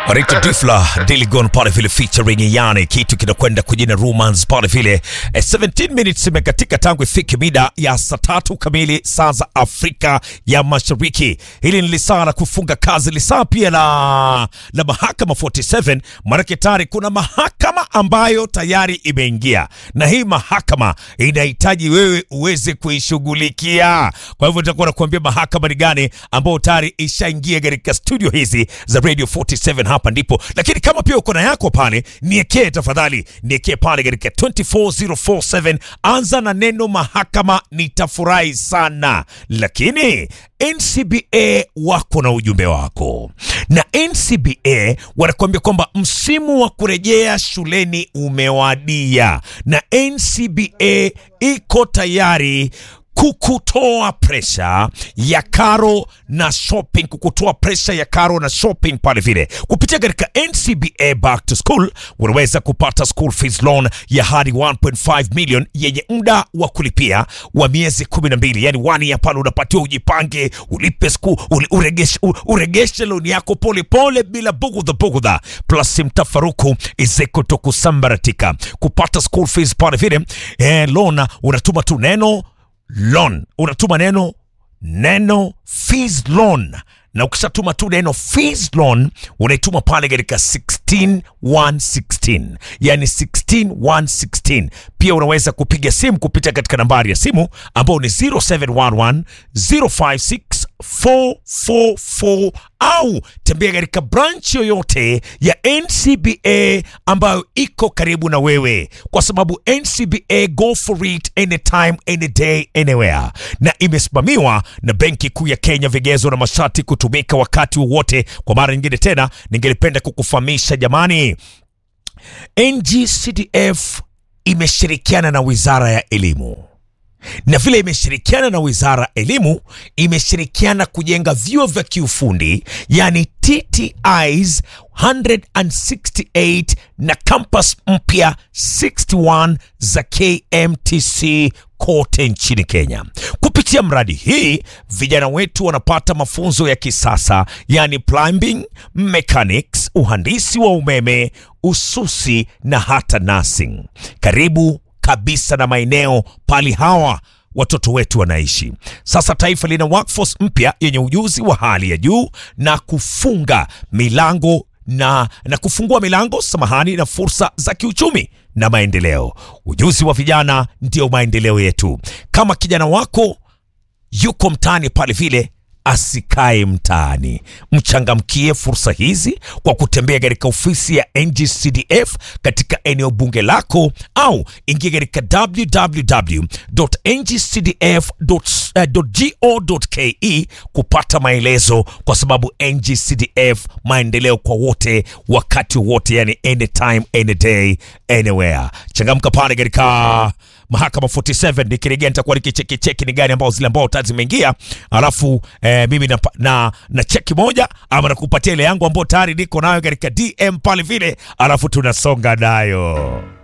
Rita Difla Diligon pale vile featuring yani kitu kinakwenda kujina romance pale vile eh, 17 minutes imekatika tangu ifike mida ya saa tatu kamili saa za Afrika ya Mashariki. Hili ni lisaa la kufunga kazi, lisaa pia la, la mahakama 47. Maanake tayari kuna mahakama ambayo tayari imeingia, na hii mahakama inahitaji wewe uweze kuishughulikia. Kwa hivyo nitakuwa nakuambia mahakama ni gani ambayo tayari ishaingia katika studio hizi za Radio 47 hapa ndipo. Lakini kama pia uko na yako pale, niekee tafadhali, niekee pale katika 24047 anza na neno mahakama, nitafurahi sana. Lakini NCBA wako na ujumbe wako, na NCBA wanakuambia kwamba msimu wa kurejea shuleni umewadia, na NCBA iko tayari kukutoa presha ya karo na shopping, kukutoa presha ya karo na shopping pale vile kupitia katika NCBA Back to School. Unaweza kupata school fees loan ya hadi 1.5 million yenye muda wa kulipia wa miezi 12, yani wani ya pale unapatiwa ujipange, ulipe school, uli- uregeshe, u- uregeshe loan yako pole pole bila bugudha bugudha, plus mtafaruku izekuto kusambaratika. Kupata school fees pale vile eh, loan unatuma tu neno loan unatuma neno neno fees loan na ukishatuma tu neno fees loan unaituma pale katika 16116 yani 16116 pia unaweza kupiga simu kupitia katika nambari ya simu ambao ni 0711 056 444 au tembea katika branch yoyote ya NCBA ambayo iko karibu na wewe, kwa sababu NCBA go for it anytime any day anywhere, na imesimamiwa na Benki Kuu ya Kenya, vigezo na masharti kutumika wakati wowote. Kwa mara nyingine tena, ningelipenda kukufahamisha jamani, NGCDF imeshirikiana na Wizara ya Elimu na vile imeshirikiana na wizara ya elimu, imeshirikiana kujenga vyuo vya kiufundi yani TTIs 168 na campus mpya 61 za KMTC kote nchini Kenya. Kupitia mradi hii, vijana wetu wanapata mafunzo ya kisasa yani plumbing, mechanics, uhandisi wa umeme, ususi na hata nursing. Karibu kabisa na maeneo pali hawa watoto wetu wanaishi. Sasa taifa lina workforce mpya yenye ujuzi wa hali ya juu na kufunga milango na, na kufungua milango samahani, na fursa za kiuchumi na maendeleo. Ujuzi wa vijana ndio maendeleo yetu. Kama kijana wako yuko mtaani pale vile asikae mtaani. Mchangamkie fursa hizi kwa kutembea katika ofisi ya NGCDF katika eneo bunge lako, au ingia katika www.ngcdf.go.ke kupata maelezo, kwa sababu NGCDF, maendeleo kwa wote, wakati wote, yani anytime, any day, anywhere. Changamka pale katika mahakama 47 nikirejea nitakuwa nikicheki cheki ni gani ambao zile ambao tayari zimeingia alafu eh, mimi na, na, na cheki moja ama nakupatia ile yangu ambao tayari niko nayo katika dm pale vile alafu tunasonga nayo